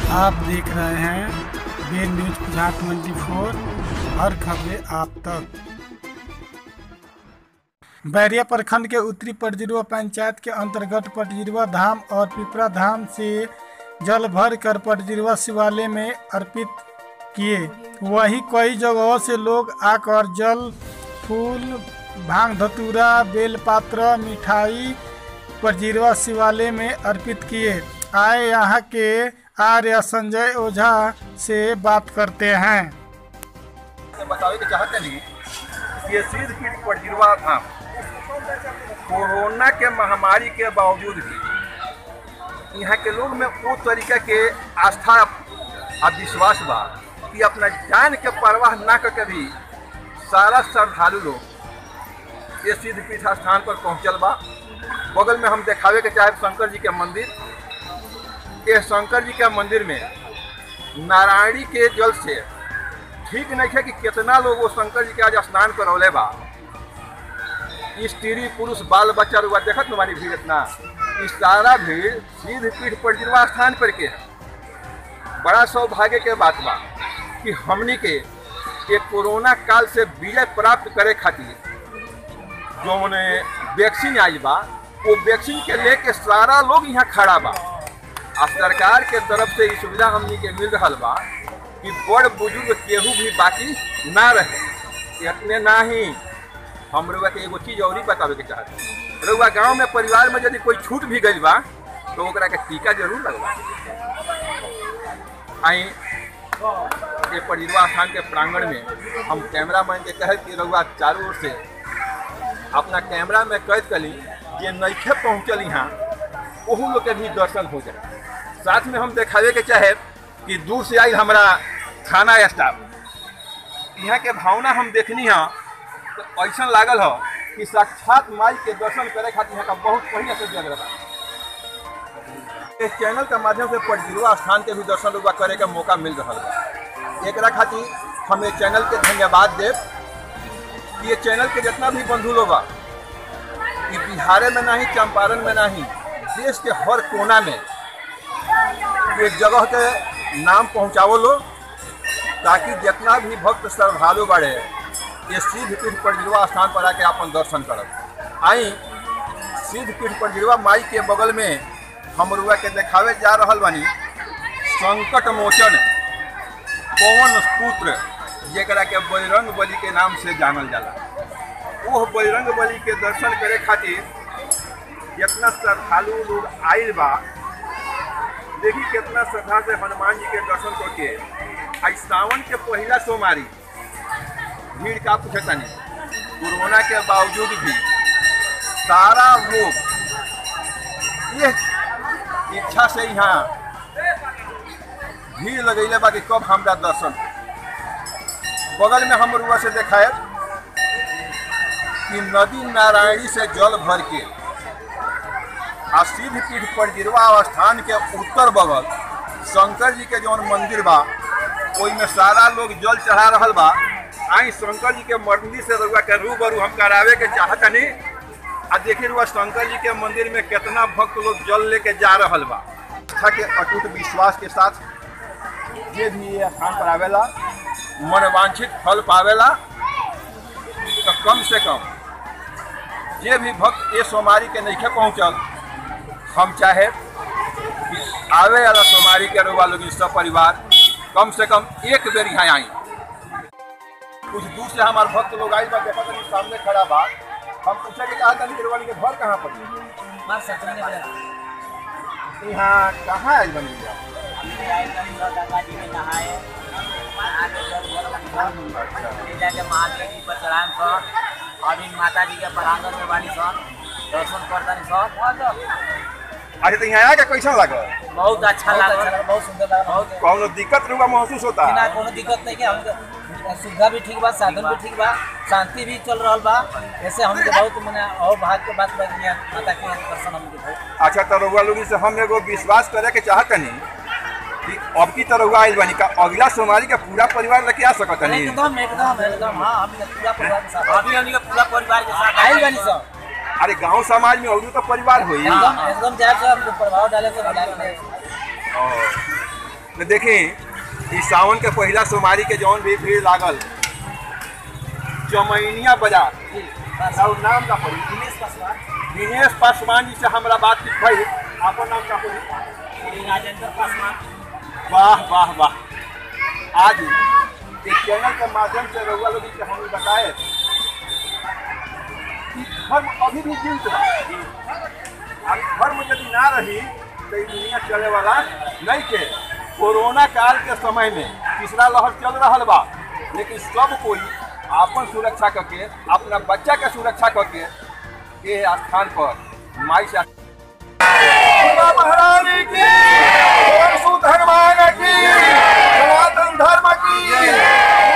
आप देख रहे हैं बी न्यूज पचास ट्वेंटी फोर हर खबरें आप तक बैरिया प्रखंड के उत्तरी पटजिरवा पंचायत के अंतर्गत पटजिरवा धाम और पिपरा धाम से जल भर कर पटजिरवा शिवालय में अर्पित किए वहीं कई जगहों से लोग आकर जल फूल भांग धतूरा बेलपात्र मिठाई पटजिरवा शिवालय में अर्पित किए आए यहाँ के आर्य संजय ओझा से बात करते हैं से बतावे के चाहते नहीं कि ये सिद्ध पीठ पटजिरवा धाम कोरोना के महामारी के बावजूद भी यहाँ के लोग में वो तरीके के आस्था और विश्वास बा कि अपना जान के परवाह ना करके भी सारा श्रद्धालु लोग ये सिद्ध पीठ स्थान पर पहुँचल बा बगल में हम देखावे के चाहे शंकर जी के मंदिर ये शंकर जी के मंदिर में नारायणी के जल से ठीक नहीं है कि कितना लोग वो शंकर जी के आज स्नान करौले बा स्त्री पुरुष बाल बच्चा रुआ देखत तुम्हारी भीड़ इतना इस सारा भीड़ सीध पीठ पर जिरवा स्थान पर के है बड़ा सौभाग्य के बात बा कि हमनी के ये कोरोना काल से विजय प्राप्त करे खातिर जो मने वैक्सीन आई बा वो वैक्सीन के लेके सारा लोग यहाँ खड़ा बा आ सरकार के तरफ से ई सुविधा हमनी के मिल रहा बा कि बड़ बुजुर्ग केहू भी बाकी ना रहे इतने ना ही हम रउआ के एगो चीज और ही बतावे के चाहते रउआ गांव में परिवार में यदि कोई छूट भी गई बा तो ओकरा के टीका जरूर लगवा आई ये परिजवा स्थान के प्रांगण में हम कैमरा मैन के कहे कि रउआ चारों ओर से अपना कैमरा में कैद कली जे नइखे पहुँचल यहाँ ओहू लोग के भी दर्शन हो जाए साथ में हम देखावे के चाहे कि दूर से आई हमारा थाना स्टाफ यहाँ के भावना हम देखनी है तो ऐसा लागल हो कि साक्षात माई के दर्शन करे खातिर यहाँ का बहुत पहले से जग रहा इस चैनल के माध्यम से पटजिरवा स्थान के भी दर्शन रुआ करे के मौका मिल रहा है एक खातिर हम ये चैनल के धन्यवाद देव कि ये चैनल के जितना भी बंधु लोग बा कि बिहारे में नहीं चंपारण में नहीं देश के हर कोना में एक जगह के नाम पहुँचावो लो ताकि जितना भी भक्त श्रद्धालु बढ़े ये सिद्ध पीठ परजिरवा स्थान पर आके अपन दर्शन करब आई सिद्ध पीठ परजिरवा माई के बगल में हम रुआ के देखावे जा रहल बानी संकट मोचन पवन पुत्र जेकरा के बजरंग बली के नाम से जानल जाला वो बजरंग बली के दर्शन करे खातिर जितना श्रद्धालु लोग आयल बा देखी कितना श्रद्धा से हनुमान जी के दर्शन करके आज सावन के पहला सोमवारी भीड़ का पूछता नहीं कोरोना के बावजूद भी सारा लोग ये इच्छा से यहाँ भीड़ लगैले बा कि कब हमरा दर्शन बगल में हम रुआ से देखाए कि नदी नारायणी से जल भर के आ सिद्ध पीठ पर गिरवा स्थान के उत्तर बगल शंकर जी के जौन मंदिर बा ओई में सारा लोग जल चढ़ा रहल बा आई शंकर जी के मंदिर से रुआ के रूबरू हम करावे के चाहतनी आ देखिए रुआ शंकर जी के मंदिर में कितना भक्त लोग जल लेके जा रहल बा आस्था के अटूट विश्वास के साथ जे भी ये स्थान पर आवेला मनवांछित फल पावेला तो कम से कम जे भी भक्त ये सोमारी के नइखे पहुँचल हम चाहे कि आवे वाला सोमारी के रुआ लोग सब परिवार कम से कम एक बेर यहाँ आई कुछ दूर से हमारे भक्त लोग आई बा देखा तनी सामने खड़ा बा हम पूछे के चाहता नहीं गिरवानी के घर कहाँ पर है? मार सचने वाला यहाँ कहाँ आई बनी है? गंगा जी में नहाए नहा के जल भर अच्छा ले जाके महादेव जी पर चढ़ाएं सर अभी माता जी के प्रांगण में बानी सर दर्शन करतानी सर अच्छा तो यहाँ आके कैसा लगा बहुत अच्छा लागल बहुत सुंदर लागल बहुत कौनो दिक्कत रुआ महसूस होता बिना है कोनो दिक्कत नहीं के हमके सुविधा भी ठीक बा साधन भी ठीक बा शांति भी चल रहल बा ऐसे हमके बहुत मने और भाग के बात बा कि यहाँ माता के दर्शन हमके बहुत अच्छा तो रुआ लोग से हम एगो विश्वास करे के चाहतनी कि अब की तरह हुआ आइल बनी का अगला सोमवारी का पूरा परिवार लेके आ सकत नहीं एकदम एकदम एकदम हाँ हम पूरा परिवार के साथ अभी हमनी के पूरा परिवार के साथ आइल बानी सब अरे गांव समाज में और तो परिवार होई एकदम एकदम जाए से हम प्रभाव डाले से डाले न देखी ई सावन के पहिला सोमवारी के जौन भी भीड़ लागल चमैनिया बाजार जी बस और नाम का पड़ी दिनेश पासवान दिनेश पासवान जी से हमरा बातचीत भई आपन नाम का पड़ी श्री राजेंद्र पासवान वाह वाह वाह आज इस चैनल के माध्यम से रउआ लोग के हम बताए कि धर्म अभी भी जीवित बा अब धर्म यदि ना रही तो ई दुनिया चले वाला नहीं के कोरोना काल के समय में तीसरा लहर चल रहा बा लेकिन सब कोई आपन सुरक्षा करके अपना बच्चा के सुरक्षा करके ये स्थान पर माई से माता महारानी की परशु धर्मान की सनातन धर्म की